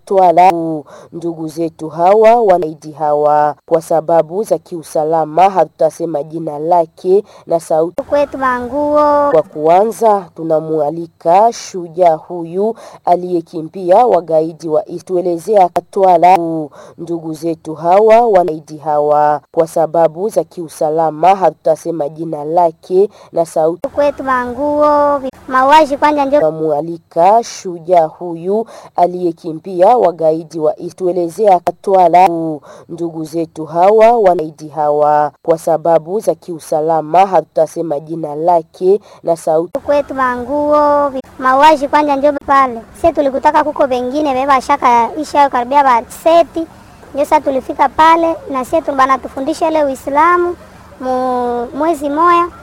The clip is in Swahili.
Katwala. Ndugu zetu hawa wanaidi hawa kwa sababu za kiusalama, hatutasema jina lake na sauti kwetu manguo. Kwa kuanza, tunamualika shujaa huyu aliyekimbia wagaidi wa tuelezea Katwala. Ndugu zetu hawa wanaidi hawa kwa sababu za kiusalama, hatutasema jina lake na sauti kwetu manguo mauaji kwanja ndio tunamualika shujaa huyu aliyekimbia wagaidi wa tuelezea Katwala. Ndugu zetu hawa wanaidi hawa kwa sababu za kiusalama, hatutasema jina lake na sauti kwetu manguo mauaji kwanja ndio pale. Sisi tulikutaka kuko bengine beba shaka isha karibia ba seti ndio sasa tulifika pale na sisi bana tufundisha ile Uislamu mwezi moya